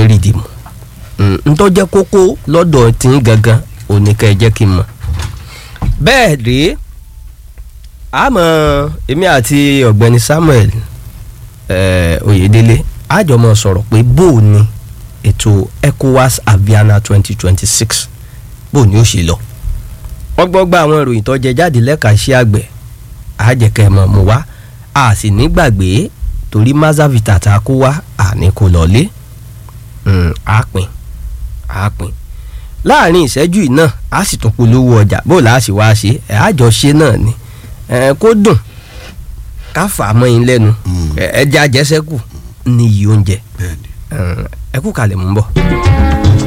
ní rìdìmù ntọ́ jẹ́ kókó lọ́dọ̀ tí ń gangan òní ká ẹ jẹ́ kí n mọ̀ bẹ́ẹ̀ rèé àmọ́ èmi àti ọ̀gbẹ́ni Samuel eh, Oyèdélé àjọmọ̀ sọ̀rọ̀ pé bó o ní ètò ECOWAS Aviana twenty twenty six bó o ní ó ṣe lọ wọ́n gbọ́ gba àwọn ìròyìn tó jẹ jáde lẹ́ka iṣẹ́ àgbẹ̀ àjẹkẹ́ mọ̀ mú wá a sì ní gbàgbé torí mazavita tá a kó wá àní kò lọ́lé àápín àápín láàrin ìṣẹ́jú yìí náà a sì tún polówó ọjà bó la sì wá ṣe ẹ̀ àjọṣe náà ni ẹ̀ kó dùn ká fà á mọ́ yín lẹ́nu ẹ̀ ẹja àjẹsẹ́kù ní iye oúnjẹ bẹ́ẹ̀ni. ẹ kú kalẹ̀ mú bọ̀.